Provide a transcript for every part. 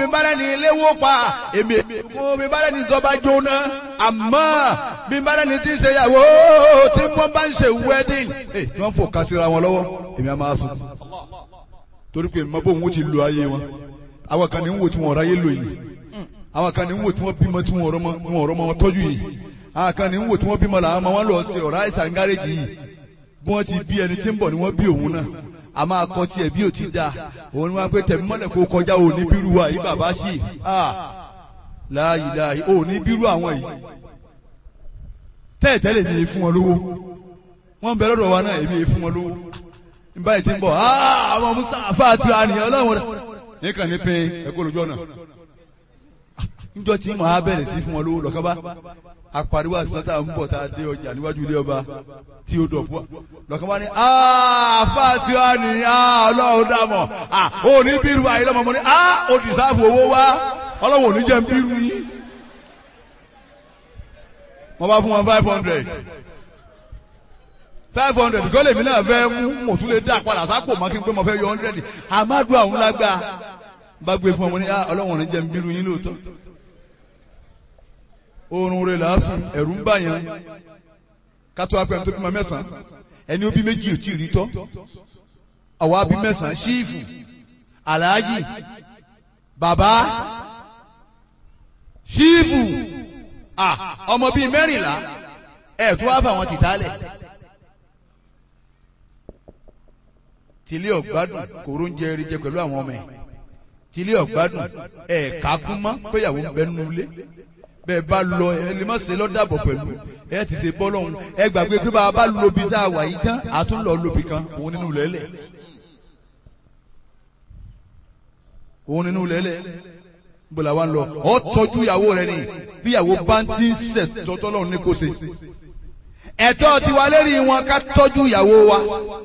bí bá rẹ̀ ní ilé wó pa èmi kó bí bá rẹ̀ ní ìjọba jóná àmọ́ bí bá rẹ̀ ní ti ń ṣe ìyàwó tí wọ́n bá ń ṣe wedding ẹ̀ tí wọ́n fò kásìra wọn lọ́wọ́ èmi á máa sùn torí pé mọ bóun ó ti lo ayé wọn àwọn kan ní ń wò tí wọn ráyé lò yìí àwọn kan ní ń wò tí wọn bímọ tí wọn ọ̀rọ̀ mọ wọn ọ̀rọ̀ mọ wọn tọ́jú yìí àwọn kan ní ń wò tí wọn bímọ làwọn ọmọ wọn lọ sí ọ̀rọ̀ àìsàn gáréjì yìí bí wọ́n ti bí ẹni tí ń bọ̀ ni wọ́n bí òun náà a máa kọ́ tiẹ̀ bí ò ti da òun ni wọ́n á pé tẹ̀mí mọ́lẹ̀ kó kọjá òní bírú wa yìí bàbá sí i láàyè láàyè òní bírú àwọn yìí tẹ́ẹ̀tẹ́lẹ̀ mi fún wọn lówó wọ́n bẹ lọ́dọ̀ wa náà èmi fún wọn lówó nígbà yìí ti ń bọ̀ àwọn musa àfáàtì àníyàn ọlọ́run rẹ̀ nìkan ní pé ẹ̀kọ́ lójú ọ̀nà níjọ́ tí màá bẹ̀rẹ̀ sí fún wọn lówó lọ́kàn bá apariwo àsìnà tá à ń bọ̀ tá a dé ọjà níwájú ilé ọba tí ó dọ̀bú lọ́kàn bá ní àfáàtì àníyàn ọlọ́run dàmọ̀ ò ní bírú àyè lọ́mọ mọ́ ní ó dìsáàfù owó wá ọlọ́run ò ní jẹ́ ń bírú yín wọ́n bá fún wọn five hundred five hundred kọ́ lèmi náà fẹ́ mú mo tún lè dá padà sápò mọ́ kí n pé mo fẹ́ yọ hundred amadu àwọn lágbá bá gbé fún ọmọ ní ọlọ́wọ́n ní jẹ́ ń bírú yín lóòótọ́ oorun rẹ̀ lásán ẹ̀rù ń bà yẹn kátó apẹ̀ tó bímọ mẹ́sàn-án ẹni ó bí méjì ò tí ì rí tọ́ àwa bí mẹ́sàn-án ṣíìfù aláàjì bàbá ṣíìfù ọmọ bíi mẹ́rìnlá ẹ̀ tó wá fà wọn tìtálẹ̀. tilé ọ̀gbádùn kòró ń jẹ eré jẹ pẹ̀lú àwọn ọmọ ẹ̀ tilé ọ̀gbádùn ẹ̀ kákún mọ́ péyàwó ń bẹ nínú ilé bẹ́ẹ̀ bá lọ ẹ lè má ṣe lọ́dàbọ̀ pẹ̀lú ẹ ti ṣe bọ́ lọ́hùn ẹ gbàgbé pé bá a bá lobi tá a wà yìí tán a tún lọ lobi kan òun nínú lẹ́lẹ̀ òun nínú lẹ́lẹ̀ bọ́lá wa ń lọ ọ tọ́jú ìyàwó rẹ ni bí ìyàwó bá ń ti ń sẹ̀ tọ́tọ́ lọ́hùn ní kò ṣe ẹ̀tọ́ tiwa lérí wọn ká tọ́jú ìyàwó wa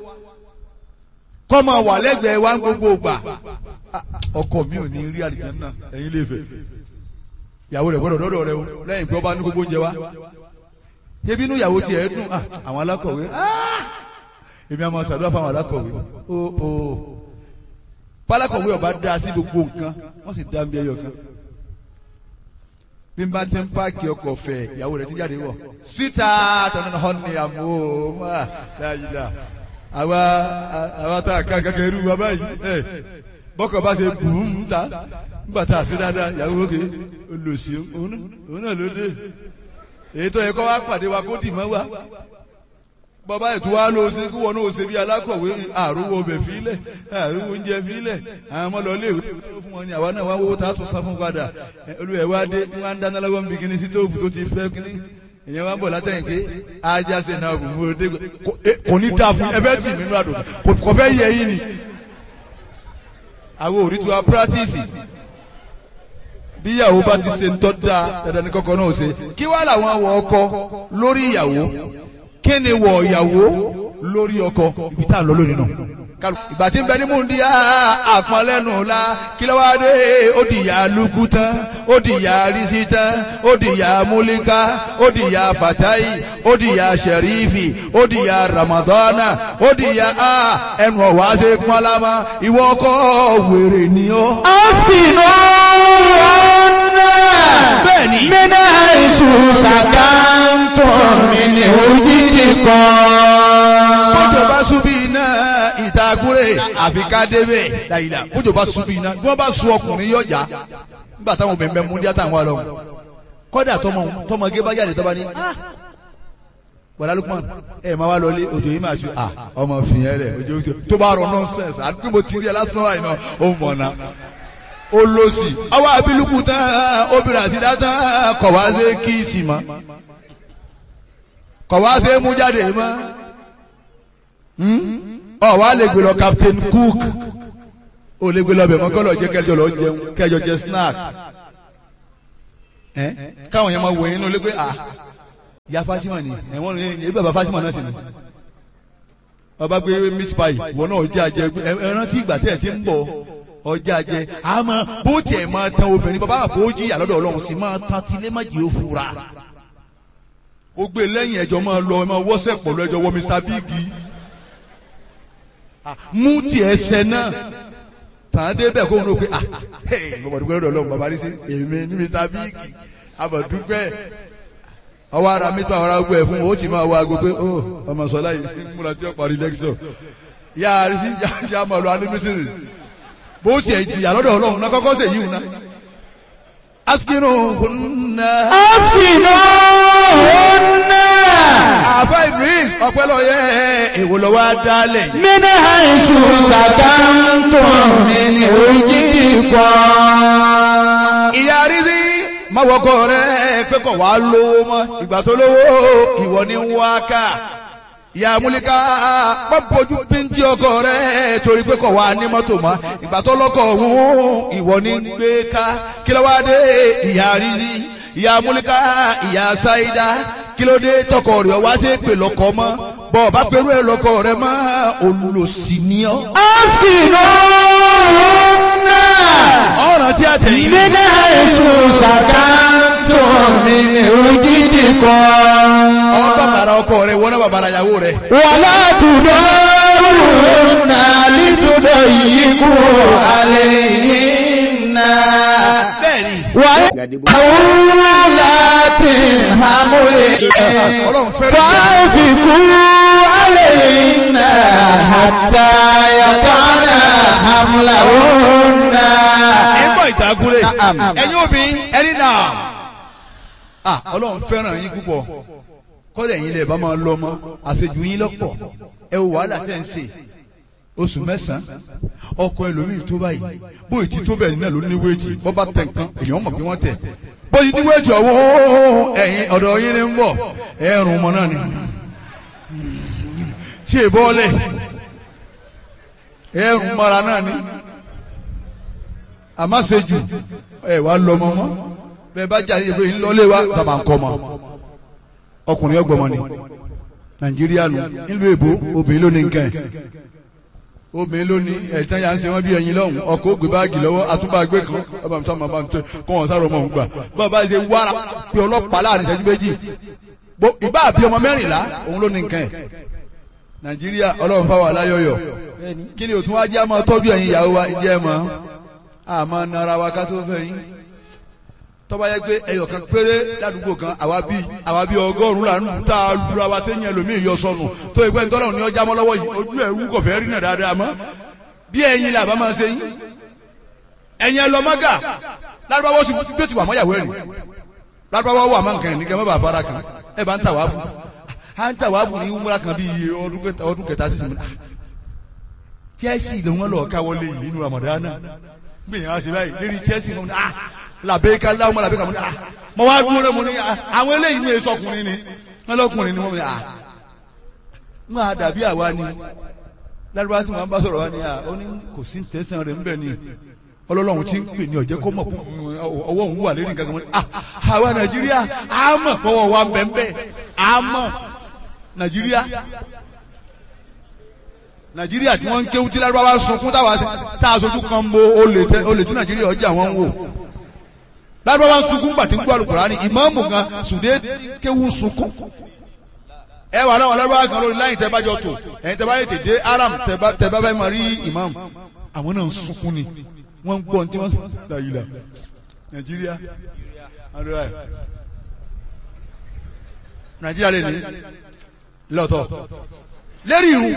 kọ́ máa wà lẹ́gbẹ̀ẹ́ wa gbogbo gbà ọkọ mi ò ní rí àlìjánnà ẹ̀yin lè fẹ́ ìyàwó rẹ̀ gbọ́dọ̀ dọ́dọ̀ rẹ o lẹ́yìn pé ọba ní gbogbo oúnjẹ wa ebi inú ìyàwó tiẹ̀ dùn àwọn alákọ̀wé èmi àmọ́ sàdúrà fún àwọn alákọ̀wé o o pálákọ̀wé ọba dá sí gbogbo nǹkan wọ́n sì dá ń bí ẹyọ kan bí n bá ti ń páàkì ọkọ̀ fẹ̀ ìyàwó rẹ̀ ti jáde wọ̀ sweetheart ọ̀nà honey àmọ́ dáadáa àwa àwa tá a kan kankan irú wa báyìí ẹ bọ́kọ̀ bá ṣe bùn ta nígbà tá a ṣe dáadáa ìyàwó òkè olùsí òun náà ló dé èyí tó yẹ kó wá pàdé wa kó dì mọ́ wa bọ́bá ètò wa ló ṣe kí wọn náà ṣe bí alákọ̀wé àrùwọ̀ ọbẹ̀ fílẹ̀ àrùwọ̀ oúnjẹ fílẹ̀ àwọn ọmọ lọ léèwé tó fún wọn ni àwa náà wá wọ́wọ́ tá a tún sá fún padà olùwẹ̀ wa dé wọn á ń dáná lọ́wọ́ níbi kíní sítóòfù tó ti fẹ́ kíní ìyẹn wá ń bọ̀ látẹ̀yìn pé ajá ṣe náà bù mú ọdẹ kò ní dáa fún ẹ fẹ́ tì mí nínú àdùn kò fẹ́ yẹ yín ni. àwọn òrí tí wa pírátìsì bí ìyàwó bá ti ṣe ń tọ́ da dandan ní kọ́kọ́ náà ṣe kí wá làwọn wọ ọkọ lórí ìyàwó kí ni wọ ìyàwó lórí ọkọ ibi tá à ń lọ lónìí náà ìgbà tí ń bẹ ní múndi àpọnlẹ́nu la kí ló wá dé ó di ìyá lukú tán ó di ìyá risi tán ó di ìyá múlíká ó di ìyá fatayi ó di ìyá sẹrífì ó di ìyá ramadana ó di ìyá a ẹnu ọ̀wá ṣe pọ́nlámà ìwọ ọkọ wèrè ni ó. askinu ọ̀nà bẹ́ẹ̀ni. mina isu sakantun mini ojidi kan. bójú bá súbí iná ìtagúrè àfi ká débẹ̀ dàyìlà bójú bá súbí iná bí wọ́n bá sun ọkùnrin yọjà nígbà táwọn obìnrin bẹ mú díẹ̀ táwọn wà lọ́wọ́ kọ́dà tọmọ tọmọge bá jáde tọ́ba ní wàlá Lukman ẹ máa wá lọlé òjò yìí máa ṣe à ọmọ fìyẹn rẹ òjò yìí tó bá rọ nọ́nsẹ̀nsì àti pé mo ti rí ẹ lásán wáyé náà ó mọ̀ náà ó lọ sí àwọn abiluku tán obìnrin àti dátán kọ̀ wá sí kíìsì mọ́ kọ̀ wá sí mú jáde mọ́ ọ wá lè gbé lọ Captain Cook ó lè gbé lọ bẹ̀ mọ́ kọ́ lọ jẹ́ kẹjọ lọ jẹun kẹjọ jẹ snacks ẹ káwọn yẹn máa wò yín ní olé pé ah ya Fatima ni ẹ̀wọ̀n ní ebi bàbá Fatima náà sì ni ọba gbé meat pie ìwọ náà ọjà jẹ ẹran tí ìgbà tẹ̀ ti ń bọ̀ ọjà jẹ àmọ́ bó tiẹ̀ máa tan obìnrin bàbá àpò ó jìyà lọ́dọ̀ Ọlọ́run sì máa tan tilé má jẹ́ òfurá ó gbé lẹ́yìn ẹjọ́ máa lọ ẹ máa wọ́sẹ̀ pọ̀ lọ ẹjọ́ wọ Mr Big mú tiẹ̀ ṣẹ náà tàn dé bẹ́ẹ̀ kóhun ló pé ah hey bọ̀dùkẹ́ lọ́dọ̀ ọlọ́run bàbá rí sí èmi ní mr big abọ̀dùkẹ́ ọwọ́ ara mi tó àwọn ará gbọ́ ẹ̀ fún o ó ti máa wọ aago pé ó ọmọ sọlá yìí múra tí ó parí lẹ́kṣọ̀ yá a rí sí já máa lọ anímísírì bó tiẹ̀ jìyà lọ́dọ̀ ọlọ́run náà kọ́kọ́ sèyí wù náà askinu hunna. askinu hunna. àfa idris ọpẹlọyẹ èwo lọ wá dálẹ. min haisu sakantum min wujidikum. ìyá rízí mọ̀wọ́kọ rẹ̀ pé kọ̀ wá lówó mọ́ ìgbà tó lówó ìwọ ni ń wá ká ìyá múlíká pọ́npọ́jú píntì ọkọ rẹ̀ torí pé kọ̀ wá ní mọ́tò mọ́ ìgbà tó lọ́kọ̀ ọ̀hún ìwọ ni ń gbé ká kí ló wá dé ìyá rízí ìyá múlíká ìyá sáídá kí ló dé tọkọ rẹ̀ wá sí pè lọ́kọ mọ́ bọ́ ọba pẹ̀lú ẹ̀ lọ́kọ rẹ̀ mọ́ olùsí ni ọ́. askinu hunna. ọ̀ràn tí a tẹ̀yìn. min haisu sakantum min wujidikum. ọmọ bàbàrà ọkọ rẹ̀ wọ́n náà bàbàrà ìyàwó rẹ̀. wàlá tudaruna litudayiku alayhinna. bẹ́ẹ̀ni. wàhálàtì hamuli. ọlọ́run fẹ́ràn ìyá. fàáfikù alayhinna hatta yatana hamlahunna. ẹgbọ́n ìtàkùrẹ́ Na'am. ẹ̀yin obìnrin ẹni náà. ah ọlọ́run fẹ́ràn yín púpọ̀ kọ́lẹ̀ yín lè bá máa lọ mọ́ àṣejù yín lọ́pọ̀ ẹ wò wàhálà tẹ̀ ń ṣe oṣù mẹ́sàn-án ọkọ ẹlòmíì tó báyìí bóyì tí tó bẹ́ẹ̀ náà ló ní wéètì bọ́ bá tẹ̀ nǹkan èèyàn mọ̀ bí wọ́n tẹ̀ bóyì ní wéètì ọ̀wọ́ ẹ̀yìn ọ̀dọ̀ yín ni ń bọ̀ ẹ̀rùn ọmọ náà ni tí è bọ́ọ̀lẹ̀ ẹ̀rùn mọ́ra náà ni àmọ́ ṣejù ẹ̀ wá lọ mọ́ mọ́ bẹ́ẹ̀ bá jà yìí pé ńlọ́lé wa bàbá ń kọ́ mọ́ ọkùnrin ọgbọ̀mọ ni nàìjíríà nù nílùú èbó obìnrin ló ní nǹkan ẹ̀ obìnrin ló ní ẹ̀tàn yà ń ṣe wọ́n bí ẹyin lọ́hùn ọkọ̀ ògbé báàgì lọ́wọ́ àtúbàgbé kan ọba mi sábà máa ń tẹ kọ́ wọn sáré ọmọ òun gbà bàbá ṣe wára pé ọlọ́pàá láàrin ìṣẹ́jú méjì bó ìbá àbí ọmọ mẹ́rìnlá òun ló ní nǹkan ẹ̀ nàìjíríà ọlọ́run fáwọn aláyọ̀yọ̀ kí ni òtún wá jẹ́ àmọ́ tọ́jú ẹ̀yin ìyàwó wa jẹ́ mọ́ àmọ́ nara wa ká tó fẹ́ yín tọ́ba yẹ pé ẹyọ kan péré ládùúgbò kan àwa bí àwa bí ọgọ́rùn-ún là ń lù tá a lura wa tẹ́ yẹn lómi ìyọ sọnù tó ìpẹ́ ní tọ́lọ́run ní ọjà mọ́ lọ́wọ́ yìí ojú ẹ̀ wú kọ̀fẹ́ rí náà dáadáa mọ́ bí ẹ̀yin là bá máa ṣe yín ẹ̀yin ẹ lọ mọ́gà lárúbáwọ́ sì bí ó ti wà mọ́yàwó ẹ̀rìn lárúbáwọ́ wà mọ́ nǹkan ẹ̀ ní kẹ́ mọ́ bàa fara kan ẹ bá ń tà wá fún à ń tà wá fún ní wúmúra kan bíi ọdún kẹta ọdún kẹta sísìn Chelsea ló wọn lọ káwọlé yìí nínú Ramadana gbìyànjú àṣẹ báyìí lérí Chelsea mọ́ ní ah làbẹ́ká láwọn ọmọ làbẹ́ká mọ́ ní ah mọ́ wá dúró rẹ̀ mọ́ ní ah àwọn eléyìí ní èso ọkùnrin ni wọ́n lọ́kùnrin ni wọ́n ní ah wọ́n á dàbí àwa ni lárúbá tí wọ́n bá sọ̀rọ̀ wa ni ah ó ní kò sí tẹ̀sán rẹ̀ ńbẹ̀ ni ọlọ́lọ́run ti ń pè ní ọ̀jẹ́ kó mọ̀ kó ọwọ́ òun wà lérí nǹkan kan mọ́ ní ah àwa Nàìjíríà á mọ̀ pọ́wọ́ wa ń bẹ̀ ń bẹ̀ á mọ̀ Nàìjíríà nàìjíríà tí wọ́n ń kéwú tí lárúbáwá sunkún táwa tá a sojú kan bo olè tẹ olè tí nàìjíríà ọjà wọn ń wò lárúbáwá sunkún gbàtí ń gbọ́ àlùkùránì ìmáàmù gan sùdé kéwú sunkún ẹ wà láwọn lárúbáwá kan lórí láyìn tẹ bá jọ tò ẹ̀yin tẹ bá yẹ tètè aram tẹ bá tẹ bá bá máa rí ìmáàmù àwọn náà ń sunkún ni wọ́n ń gbọ́ ní tí wọ́n láyìí la nàìjíríà àdúrà ẹ̀ nàìjíríà lè ní lọ́tọ̀ lérí irun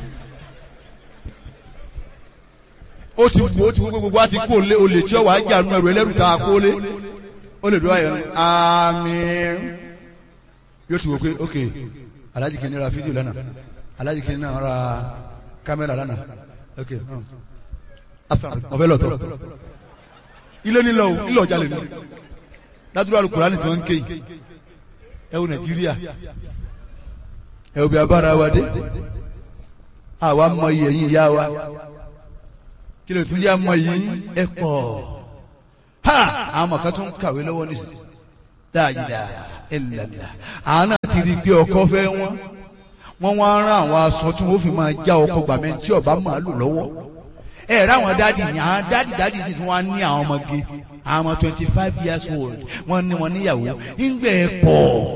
ó ti wù ó ti wù gbogbo wa ti kú olè olè tí ó wà á jà nù ẹrù ẹlẹ́rù tá a kó lé ó lè dúró ayọ̀ ní àmín yóò ti wò pé ok alájì kìíní ra fídíò lánàá alájì kìíní náà ra kámẹ́rà lánàá ok ọ̀fẹ́ lọ́tọ̀ ilé nílò nílò ọjà lè ní ládùúgbò alukùránì tí wọ́n ń ké yìí ẹ wo nàìjíríà ẹ wo bí abára wa dé àwa mọ iye yín ìyá wa kí ló tún yá mọ yìí ẹ pọ̀ ha àwọn ọmọ kan tún kàwé lọ́wọ́ nísìnyí dáadáa ẹlẹlẹ àwọn náà ti rí i pé ọkọ fẹ́ wọn wọn wá rán àwọn aṣọ tí wọn fi máa já ọkọ gbàmẹ tí ọba máa lò lọ́wọ́ ẹ rẹ àwọn dáàdì ní àwọn dáàdì dáàdì sì tún wá ní àwọn ọmọge àwọn ọmọ twenty five years old wọn ní wọn níyàwó ńgbẹ ẹ pọ̀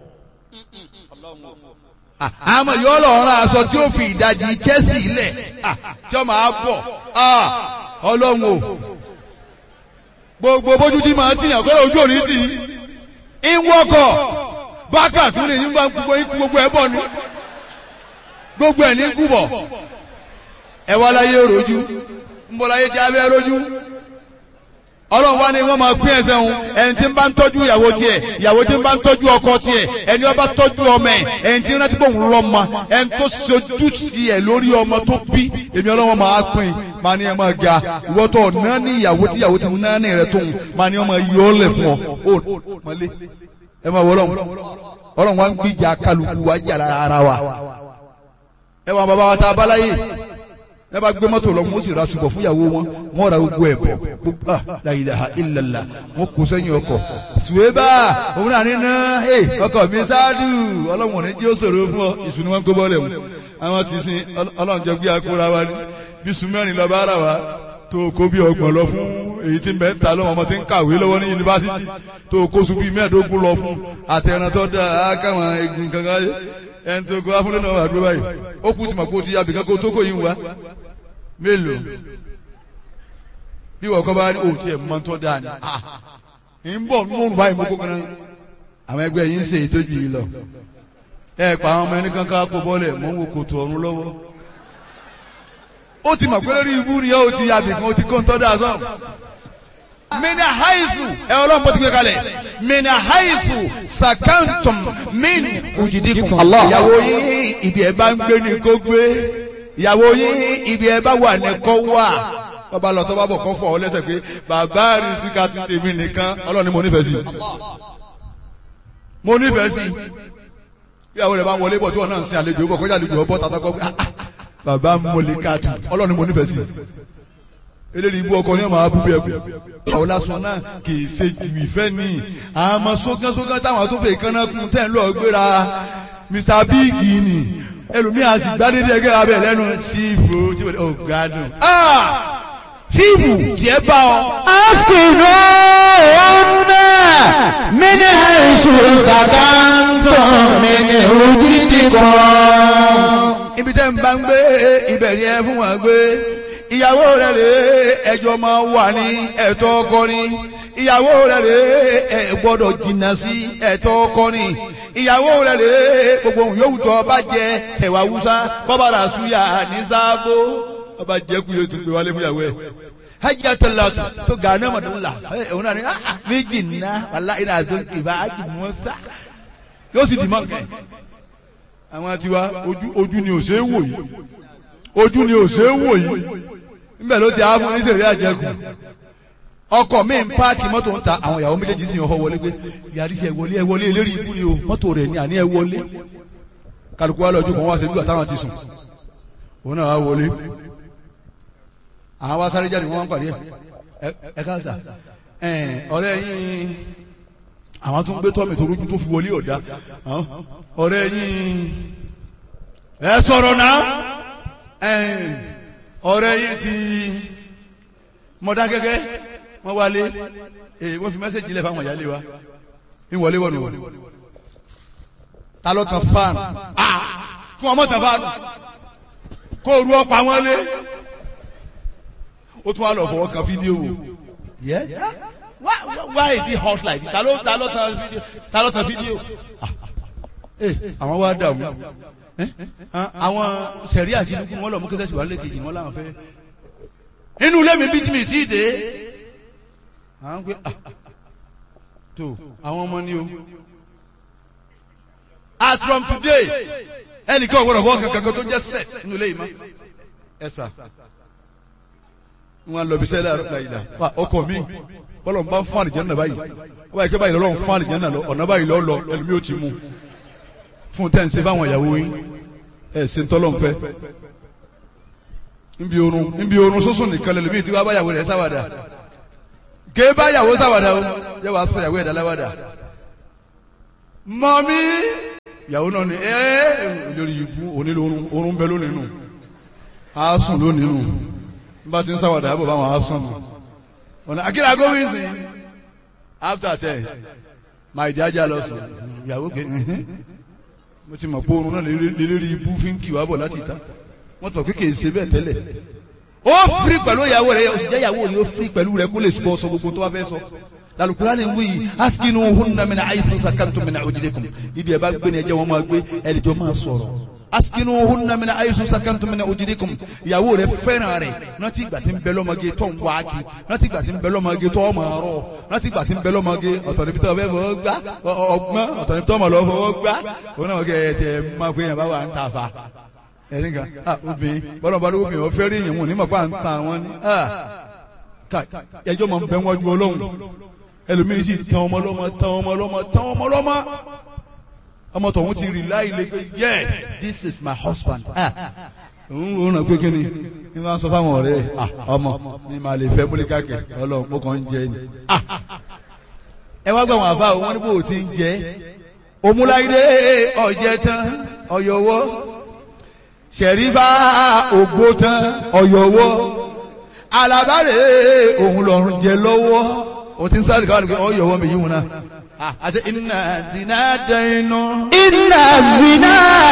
àmọ́ yóò lọ rán aṣọ tí ó fi ìdajì Chelsea lẹ̀ tí ó máa bọ̀ ọlọ́run o gbogbo bójú tí màá tìyàn kọ́ ojú òní tì í ń wọ́kọ̀ bákà tún lè ní bá gbogbo ikú gbogbo ẹ̀ bọ̀ ni gbogbo ẹ̀ ní kú bọ̀ ẹ wá láyé rojú ń bọ̀ láyé jẹ́ abẹ́ rojú ọlọ́run wá ní wọ́n máa pín ẹsẹ̀ òun ẹni tí ń bá ń tọ́jú ìyàwó tiẹ̀ ìyàwó tí ń bá ń tọ́jú ọkọ tiẹ̀ ẹni wọ́n bá tọ́jú ọmọ ẹ̀ ẹni tí ń rántí pé òun lọ́mọ ẹni tó sojú sí ẹ̀ lórí ọmọ tó bí èmi ọlọ́run máa pín máa ní ẹ máa ga ìwọ́ tó ọ̀nà ní ìyàwó tí ìyàwó ti ń náà ní rẹ̀ tóun máa ní ọmọ yọ ọ́ lẹ̀ fún ọ ó mọ́lé ẹ máa wọ ọlọ́run ọlọ́run wá ń gbìjà kálukú wá jà lára wa ẹ wà bàbá wa tá a bá láyé ẹ bá gbé mọ́tò lọ wọ́n sì ra ṣùgbọ́n fúyàwó wọn wọ́n ra gbogbo ẹ̀ bọ̀ gbogbo ah la ilaha illallah wọ́n kó sẹ́yìn ọkọ̀ ṣùwébà òun náà nínú ẹ ọkọ̀ mi ṣáàdù ọlọ́run ò ní jí ó ṣòro fún ọ ìṣúná wọn kó bọ́ọ̀lẹ̀ mu àwọn ti sin ọlọ́run jẹ gbé akóra wa ní bí sùmẹ́rin lọ bá rà wá tó kó bí ọgbọ̀n lọ fún èyí tí ń bẹ ń ta lọ́wọ́ ọmọ tí ń kàwé lọ́wọ́ ní yunifásitì tó kó sùn bíi mẹ́ẹ̀ẹ́dógún lọ fún àtẹ̀ràn tó dáa káwọn egun kankan ẹni tó kó afúnlé náà wà dúró báyìí ó kú tìmọ̀ kó ti yàbí kankan tó kò yín wá mélòó bí wọ́n kọ́ bá ní òun tiẹ̀ mọ́ tó dáa ni ń bọ̀ nínú báyìí mo kó kan náà àwọn ẹgbẹ́ yìí ń ṣe ìtọ́jú yìí lọ ẹ pa àwọn ọmọ ẹni kankan kó bọ́lẹ̀ mọ́ ń wo kòtò ọ̀run lọ́wọ́ ó ti mọ̀ pé lórí ibú ni ó ti yàbí kan ó ti kó ń tọ́ dáa sọ́ọ̀ mina haizu ẹ ọlọ́run bó ti gbé kalẹ̀ mina haizu sakantum min ujidikum ìyàwó yín ibi ẹ bá ń gbé ni kó gbé ìyàwó yín ibi ẹ bá wà ní kó wà bàbá lọ tó bá bọ̀ kọ́ fọ̀ ọ́ lẹ́sẹ̀ pé bàbá rí síka tún tèmi nìkan ọlọ́run ni mo nífẹ̀ẹ́ sí mo nífẹ̀ẹ́ sí ìyàwó rẹ̀ bá ń wọlé bọ̀ tí wọ́n náà ń sin àlejò bọ̀ kọjá àlejò ọbọ̀ tàbí kọ́ bàbá mọ̀lẹ́ká tún ọlọ́run ni mo nífẹ̀ẹ́ sí eléyìí ibú ọkọ ní ọmọ abúgbé ẹkú àwọn lásán náà kì í ṣe ju ìfẹ́ ní àmọ́ sókànsókàn táwọn tó fẹ́ kánná kún tẹ́ ń lọ gbéra Mr Big ni ẹlòmíà sì gbádédé ẹgẹ́ abẹ lẹ́nu síìbù tí wọ́n ò gbádùn. fíìmù tiẹ̀ bá ọ. askinu ọ̀nà mini àìsù sàkántọ̀ mini òjìdí kan. ibi tẹ́ ń bá ń gbé ibẹ̀ ni ẹ fún wọn gbé ìyàwó rẹ̀ rè ẹjọ́ máa wà ní ẹ̀tọ́ ọkọ ni ìyàwó rẹ̀ rè ẹ gbọ́dọ̀ jìnnà sí ẹ̀tọ́ ọkọ ni ìyàwó rẹ̀ rè gbogbo ohun yòówù tó bá jẹ sẹ̀wà wúsá bọ́bá rà súyà ní sáàbò ọba jẹ́ kú yóò tún gbé wálé fún ìyàwó ẹ̀ hajj atalatu to gane madula òun náà ni méjì ná wàlá iná àti ìbá hajj mọ́sá yóò sì dì mọ́ kẹ́ àwọn tiwa ojú ni ò ṣe é wò yìí ojú ni ò ṣe é wò yìí níbẹ̀ ló ti àwọn oníṣẹ̀rí àjẹkù ọkọ̀ mi ń páàkì mọ́tò ń ta àwọn ìyàwó méjèèjì sì ń họ wọlé pé yàrá sí ẹ wọlé ẹ wọlé eléré ikú ni o mọ́tò rẹ̀ ní àní ẹ wọlé kálukú wa lọ́jọ́ kan wá ṣe bí àtàwọn ti sùn òun náà wá wọlé àwọn wá sáré jáde wọn wá ń pàdé ẹ ẹ káàsà ọ̀rẹ́ yín àwọn tó ń gbé tọ́mì tó rújú tó fi wọlé ọ̀dá ọ̀rẹ́ yín ẹ sọ̀rọ̀ náà ọ̀rẹ́ yín ti mọ̀dá gẹ́gẹ́ wọ́n wálé wọ́n fi mẹ́sẹ̀jì lẹ̀ fáwọn ìyálé wa ń wọlé wọ̀nù wọ̀nù ta ló tan fáànù kí wọ́n mọ̀ tan fáànù kó ru ọ̀pá wọn lé ó tún wá lọ fọwọ́ kan fídíò wò yẹ why why is it hot like this ta ló ta ló tan fídíò ta ló tan fídíò àwọn wa dààmú àwọn sẹ̀rí àti inú kí wọ́n lọ mú kẹsẹ̀ síwájú lẹ́kejì wọ́n láwọn fẹ́. inú ilé mi bí tí mi tí ì dé. àwọn pé tó àwọn ọmọ ni o. as from today ẹnìkan ò gbọdọ̀ fọ́ kankan tó jẹ́ set inú ilé yìí mọ́. ẹ sà wọn lọ bí sẹ́lẹ̀ àrùn láyìí la ọkọ mi bọ́lọ̀ ń bá ń fún àlìjẹ́ náà báyìí wọ́n báyìí kí báyìí lọ́lọ́ ń fún àlìjẹ́ náà lọ ọ̀nà báyìí lọ́ lọ ẹlòmíì ó ti mú fún tẹ́ ń ṣe báwọn ìyàwó yín ẹ̀ ṣe ń tọ́lọ̀ ń fẹ́ nbí orun nbí orun sọ́sùn nìkan lẹ́nu míì tí wàá báyàwó rẹ̀ sáwàdà ké báyàwó sáwàdà o yẹ wàá sọ ìyàwó ẹ̀dá láwàdà mọ́mí ìyàwó náà ni ẹ́ lórí ibú onílò orun orun bẹ lónìí nù á sùn lónìí nù bá ti ń sáwàdà àbọ̀ báwọn á sùn nù ọ̀nà akíra gómìnsì after ten máa ìjájà lọ sùn ìyàwó gbé mo ti mọ̀ pé oorun náà lérí ibú fi ń kì wá bọ̀ láti ta wọ́n tọ̀ pé kì í ṣe bẹ́ẹ̀ tẹ́lẹ̀ ó firi pẹ̀lú ìyàwó rẹ̀ ó sì jẹ́ ìyàwó rẹ̀ ó firi pẹ̀lú rẹ̀ kó lè sọ sọ gbogbo tó bá fẹ́ sọ lalukura ni wuyi askinu hunna mina ayisu sakantum mina ojidekum ibi ẹ bá gbé ni ẹ jẹ́ wọn máa gbé ẹnìjọ máa sọ̀rọ̀ askinu hunna mina ayisu sakantum mina ojidekum ìyàwó rẹ̀ fẹ́ràn rẹ̀ rántí ìgbà tí ń bẹ lọ́mọge tó ń wá kí rántí ìgbà tí ń bẹ lọ́mọge tó ọmọ rọ rántí ìgbà tí ń bẹ lọ́mọge ọ̀tọ̀ níbi tó ọbẹ̀ fọwọ́ gbá ọgbọ́n ọ̀tọ̀ níbi tó ọmọ lọ fọwọ́ gbá òun náà wọ́n kẹ́ ẹ̀ tẹ̀ máa gbé yẹn bá wà ń ta fa ẹni kan ah obìnrin bọ́lá bá lóko obìnrin ọ̀fẹ́ rí èèyàn wọn ní mọ̀pá ń ta wọn ni ah ká ẹjọ́ máa ń bẹ wájú ọlọ́run ẹlòmíín sì tán ọmọ lọ́mọ tán ọmọ lọ́mọ tán ọmọ lọ́mọ ọmọ tọ̀hún ti rí láì lè pé yes this is my husband ah òun ò ràn pé kí ni ní máa ń sọ fáwọn ọ̀rẹ́ ẹ̀ ah ọmọ ní máa lè fẹ́ múlíkà kẹ̀ ọlọ́run mo kàn ń jẹ ni ah ẹ wá gbà wọn àfa òun wọn ní bò ó ti ń jẹ òmùláyé ọ̀jẹ̀ tán ọ̀yọ̀wọ́ sẹ̀rífà ògbó tán ọ̀yọ̀wọ́ alábàárẹ̀ òun lọ́rùn jẹ lọ́wọ́ o ti ń sáré káwọn nìkan ọ̀yọ̀wọ́ mi yíwọ̀n náà àti iná dínà dẹ́nu. Inna zina